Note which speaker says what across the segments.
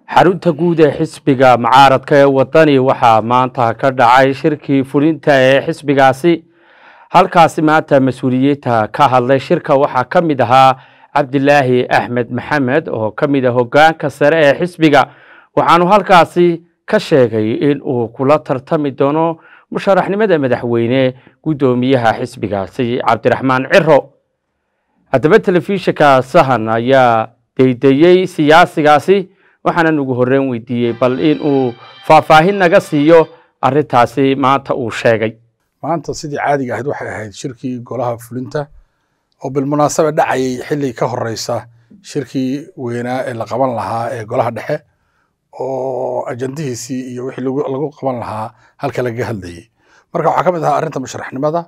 Speaker 1: xarunta guud ee xisbiga mucaaradka ee wadani waxaa maanta ka dhacay shirkii fulinta ee xisbigaasi halkaasi maanta mas-uuliyiinta ka hadlay shirka waxaa ka mid ahaa cabdilaahi axmed maxamed oo ka mid ah hogaanka sare ee xisbiga waxaanu halkaasi ka sheegay in uu kula tartami doono musharaxnimada madaxweyne guddoomiyaha xisbigaasi cabdiraxmaan ciro haddaba telefishinka sahan ayaa deydeyey siyaasigaasi waxaanan ugu horreyn weydiiyey bal in uu faahfaahin naga siiyo arrintaasi maanta uu sheegay
Speaker 2: maanta sidii caadiga ahayd waxay ahayd shirkii golaha fulinta oo bilmunaasaba dhacayay xilli ka horeysa shirkii weynaa ee la qaban lahaa ee golaha dhexe oo ajandihiisii iyo wixii lagu qaban lahaa halka lagaga hadlayay marka waxaa ka mid ahaa arrinta musharaxnimada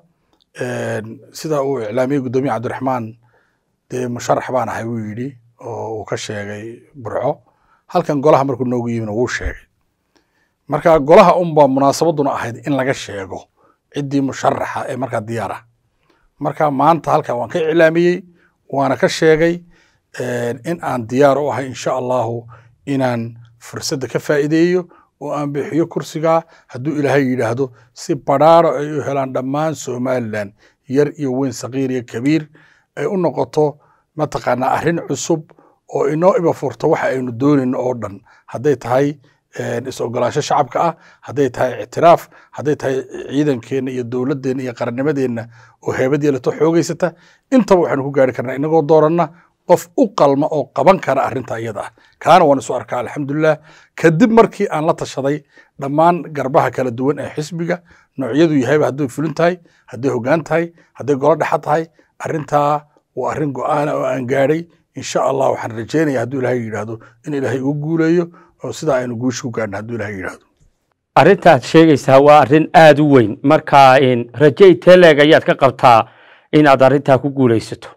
Speaker 2: sida uu iclaamiyey guddoomiye cabdiraxmaan dee musharax baan ahay wuu yidhi oo uu ka sheegay burco halkan golaha markuu noogu yimina wuu sheegay marka golaha unba munaasabaduna ahayd in laga sheego ciddii musharaxa ee markaa diyaar ah marka maanta halkan waan ka iclaamiyey waana ka sheegay in aan diyaar u ahay insha allahu inaan fursadda ka faa'iideeyo oo aan bixiyo kursigaa hadduu ilaahay yidhaahdo si badhaaro ay u helaan dhammaan somalilan yar iyo weyn sakiir iyo kabiir ay u noqoto mataqaanaa arrin cusub oo inoo iba furto waxa aynu doonayno oo dhan hadday tahay is-ogolaansho shacabka ah hadday tahay ictiraaf hadday tahay ciidankeenna iyo dowladdeenna iyo qarannimadeenna oo heebad yeelato xoogeysata intaba waxaynu ku gaari karnaa inagoo dooranna qof u qalma oo qaban kara arrinta iyada ah kaana waan isu arkaa alxamdulilah kadib markii aan la tashaday dhammaan garbaha kala duwan ee xisbiga noocyadu yahayba hadday fulin tahay hadday hoggaan tahay hadday golo dhexa tahay arrintaa waa arrin go-aana oo aan gaadhay insha allah waxaan rajeynaya hadduu ilaahay yidhaahdo in ilaahay ugu guuleeyo oo sidaa aynu guusha ku gaadhna hadduu ilaahay yidhaahdo
Speaker 1: arrintaad sheegaysaa waa arrin aada u weyn marka rajay teleeg ayaad ka qabtaa inaad arrintaa ku guulaysato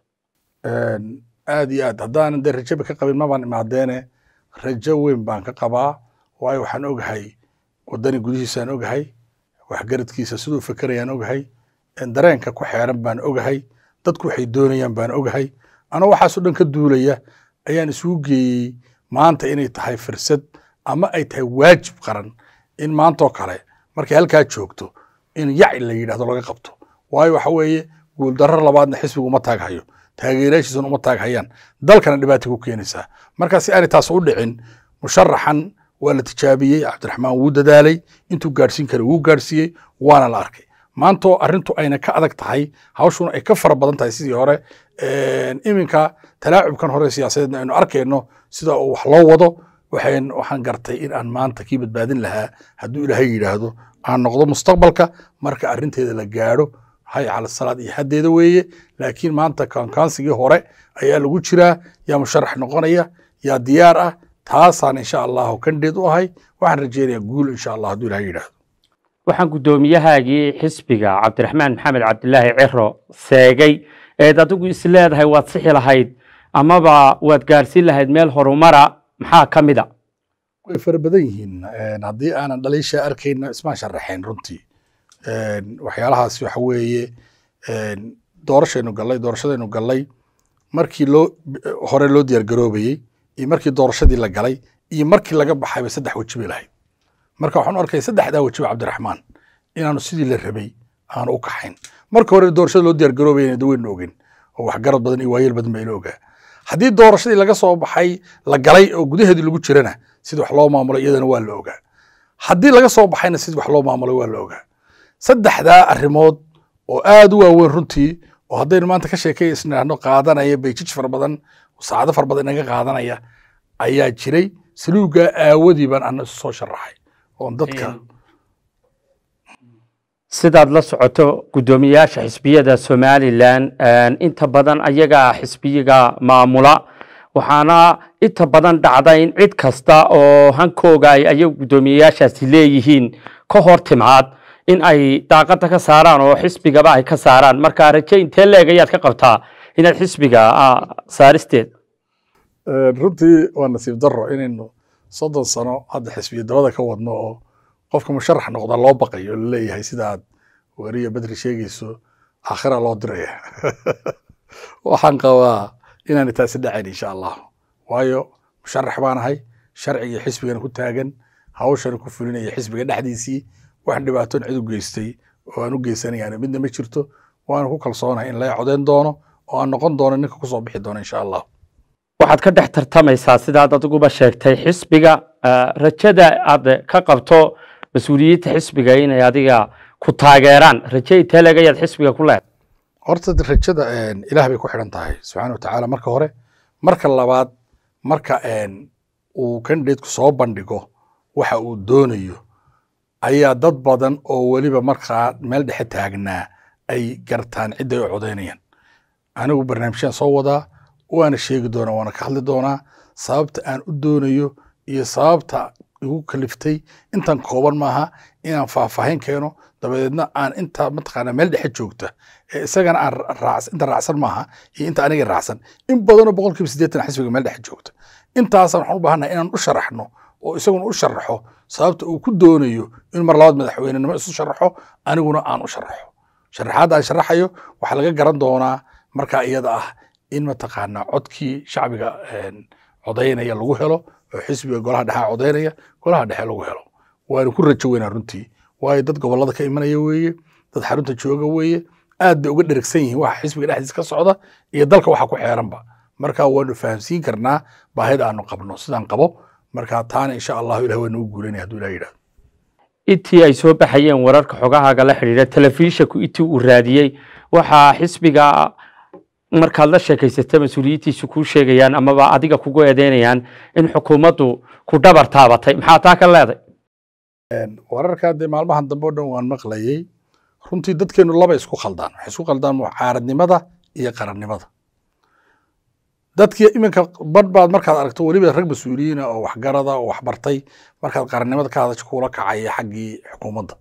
Speaker 2: aad iyo aad haddaanan dee rajaba ka qabin mabaan imaadeene rajo weyn baan ka qabaa waayo waxaan ogahay waddani gudihiisaan ogahay waxgaradkiisa siduu fekerayaan ogahay dareenka ku xeeran baan ogahay dadku waxay doonayaan baan ogahay anoo waxaasoo dhan ka duulaya ayaan isugu geeyey maanta inay tahay firsad ama ay tahay waajib qaran in maantoo kale markay halkaa joogto in yaci la yidhahdo laga qabto waayo waxa weeye guuldarro labaadna xisbigu uma taaghayo taageerayaashiisuna uma taaghayaan dalkana dhibaata ku keenaysaa marka si aanay taas u dhicin musharaxan waa la tijaabiyey cabdiraxmaan wuu dadaalay intuu gaadhsiin kara wuu gaadhsiiyey waana la arkay maantoo arrintu ayna ka adag tahay hawshuna ay ka fara badan tahay sidii hore iminka talaacubkan hore siyaasadeedna aynu arkayno sida uu wax loo wado waxaan waxaan gartay in aan maanta kii badbaadin lahaa hadduu ilaahay yidhaahdo aan noqdo mustaqbalka marka arrinteeda la gaadho hay cala salaad iyo haddeeda weeye laakiin maanta kaankaansigii hore ayaa lagu jiraa yaa musharax noqonaya yaa diyaar ah taasaan insha allahu kandheed u ahay waxaan rajeynayaa guul insha allah hadduu ilahay yidhaahdo
Speaker 1: waxaan guddoomiyahaagii xisbiga cabdiraxmaan maxamed cabdilaahi ciro seegay eed adigu is leedahay waad sixi lahayd amaba waad gaadhsiin lahayd meel horumara maxaa ka mid a
Speaker 2: way fara badan yihiin haddii aanan dhaliisha arkayna ismaan sharaxayn runtii waxyaalahaas waxa weeye doorashaynu gallay doorashadaynu gallay markii loo hore loo diyaar garoobayey iyo markii doorashadii la galay iyo markii laga baxayba saddex weji bay lahayd marka waxaan u arkay saddexdaa wejiba cabdiraxmaan inaanu sidii la rabay aanu u kaxayn marka hore doorashada loo diyaar garoobayana daweynu ogen oo waxgarad badan iyo waayeel badan bayna ogaa haddii doorashadii laga soo baxay la galay oo gudaheedii lagu jirana sida wax loo maamulay iyadana waa la ogaa haddii laga soo baxayna sida wax loo maamulay waa la ogaa saddexdaa arrimood oo aad u waaweyn runtii oo haddaynu maanta ka sheekay isnidhaahno qaadanaya bayjij fara badan saacado fara badan inaga qaadanaya ayaa jiray saluugaa aawadii baan ana isu soo sharaxay oon dadka
Speaker 1: sidaad la socoto guddoomiyayaasha xisbiyada somalilan inta badan ayagaa xisbiyiga maamula waxaana inta badan dhacda in cid kasta oo hankooga ay ayagu guddoomiyayaashaasi leeyihiin ka hor timaad in ay daaqada ka saaraan oo xisbigaba ay ka saaraan marka raje intee leeg ayaad ka qabtaa inaad xisbiga saaristeed
Speaker 2: runtii waa nasiib daro inaynu soddon sano hadda xisbiya dabada ka wadno oo qofka musharax noqda loo baqayo laleeyahay sida aad weriya bedri sheegayso aakhira loo diraya waxaan qabaa inaanay taasi dhacayn insha allah waayo musharax baan ahay sharciga xisbigana ku taagan hawshana ku fulinaya xisbiga dhexdiisii wax dhibaatoon cid u geystay oo aan u geysanayaan midna ma jirto waana ku kalsoonahay in laga codeyn doono oo aan noqon doono ninka kusoo bixi doono insha allah
Speaker 1: waxaad ka dhex tartamaysaa sidaad adiguba sheegtay xisbiga rajada aad ka qabto mas-uuliyiinta xisbiga inay adiga ku taageeraan raje intee leegayaad xisbiga ku leedahay
Speaker 2: horta rajada ilaah bay ku xidhan tahay subxaana watacaala marka hore marka labaad marka uu kandidateku soo bandhigo waxa uu doonayo ayaa dad badan oo weliba markaa meel dhexe taagnaa ay gartaan cidday u codaynayaan anigu barnaamijyaan soo wadaa waana sheegi doonaa waana ka hadli doonaa sababta aan u doonayo iyo sababta igu kaliftay intan kooban maaha inaan faahfaahin keeno dabadeedna aan inta mataqaanaa meel dhexe joogta ee isagana aan raac inta raacsan maaha iyo inta aniga raacsan in badanoo boqol kiiba siddeetan xisbiga meel dhexe joogta intaasaan waxaan u baahannahay inaan u sharaxno oo isaguna u sharaxo sababta uu ku doonayo in mar labaad madaxweynenimo isu sharaxo aniguna aan u sharaxo sharaxaadda aan sharaxayo waxaa laga garan doonaa markaa iyada ah in mataqaanaa codkii shacbiga codaynaya lagu helo oo xisbiga golaha dhexe codaynaya golaha dhexe lagu helo waana ku rajo weynaa runtii waayo dad gobolada ka imanaya weeye dad xarunta jooga weeye aad bay uga dherigsan yihiin waxa xisbiga dhexdiisa ka socda iyo dalka waxa ku xeeranba marka waanu fahamsiin karnaa baahida aanu qabno sidaan qabo marka taana insha allahu ilah waa nagu guulanaya hadduu ilah yidhahdo
Speaker 1: intii ay soo baxayeen wararka xogahaaga la xidhiidha telefishanku intii uu raadiyey waxaa xisbiga markaad la sheekaysata mas-uuliyiintiisu kuu sheegayaan amaba adiga kugu eedeynayaan in xukuumaddu ku dhabar taabatay maxaa taa ka leeday
Speaker 2: wararkaa dee maalmahan dambe o dhan waan maqlayey runtii dadkeenu laba isku khaldaan waxay isku khaldaan mucaaradnimada iyo qarannimada dadkii iminka badh baad markaad aragto weliba rag mas-uuliyiina oo waxgarada oo waxbartay markaad qarannimada ka hadasho kuula kacaya xaggii xukuumadda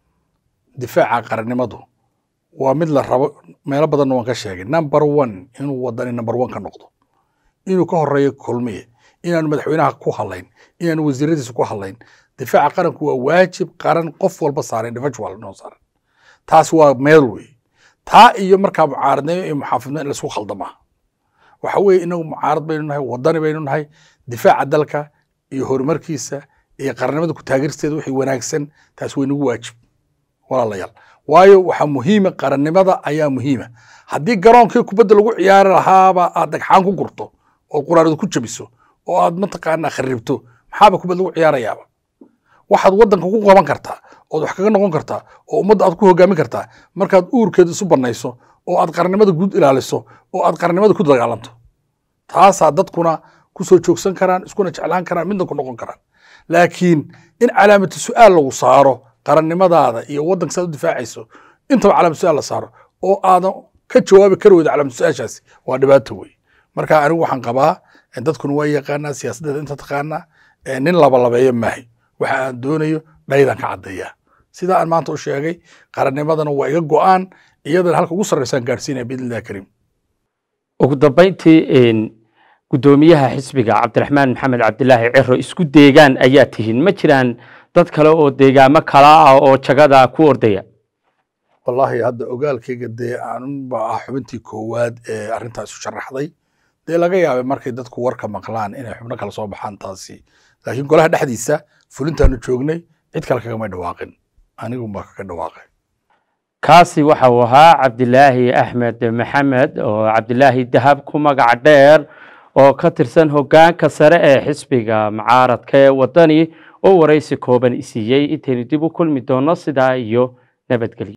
Speaker 2: difaaca qarannimadu waa mid la rabo meelo badanna waan ka sheegay number one inuu wadani number one ka noqdo inuu ka horeeyo kulmiye inaanu madaxweynaha ku hadlayn inaanu wasiiradiisa ku hadlayn difaaca qaranku waa waajib qaran qof walba saaran individual noo saaran taas waa meel wey taa iyo markaa mucaaradnimo iyo muxaafidnimo in laisku khaldamaa waxa weeye inagu mucaarad baynu nahay wadani baynu nahay difaaca dalka iyo horumarkiisa iyo qarannimada ku taageersteeda wixii wanaagsan taas way nagu waajib walaalayaal waayo waxaa muhiima qarannimada ayaa muhiima haddii garoonkii kubadda lagu ciyaari lahaaba aad dhagxaan ku gurto ood quraarada ku jabiso oo aad mataqaanaa kharibto maxaaba kubad lagu ciyaarayaaba waxaad waddanka ku qaban kartaa ood wax kaga noqon kartaa oo ummadda aad ku hogaamin kartaa markaad uurkeeda isu bannayso oo aad qarannimada guud ilaaliso oo aad qarannimada ku dagaalanto taasaa dadkuna ku soo joogsan karaan iskuna jeclaan karaan midna ku noqon karaan laakiin in calaamatu su'aal lagu saaro qarannimadaada iyo waddanka saad u difaacayso intaba calaamatu su'aal la saaro oo aadan ka jawaabi kari weydo calaamatu su'aashaasi waa dhibaato wey marka anigu waxaan qabaa dadkuna waa yaqaanaa siyaasaddeeda inta taqaanaa nin labalabeeyo maahay waxa aan doonayo dhaydan ka caddeeyaa sida aan maanta u sheegay qarannimadana waa iga go'aan iyadana halka ugu sarreysaan gaadhsiinaya biidnillahi kariim
Speaker 1: ugu dambayntii guddoomiyaha xisbiga cabdiraxmaan maxamed cabdilaahi ciro isku deegaan ayaa tihiin ma jiraan dad kale oo deegaamo kala ah oo jagada ku ordaya
Speaker 2: wallaahi hadda ogaalkayga dee aanunba ah xubintii koowaad ee arrintaas isu sharaxday dee laga yaabay markay dadku warka maqlaan inay xubno kale soo baxaan taasi laakiin golaha dhexdiisa fulintaanu joognay cid kale kagamay dhawaaqin anigunbaa kaga dhawaaqay
Speaker 1: kaasi waxa uu ahaa cabdilaahi axmed maxamed oo cabdilaahi dahab ku magac dheer oo ka tirsan hoggaanka sare ee xisbiga mucaaradka ee waddani oo waraysi kooban isiiyey intaynu dib u kulmi doono sidaa iyo nabadgelyo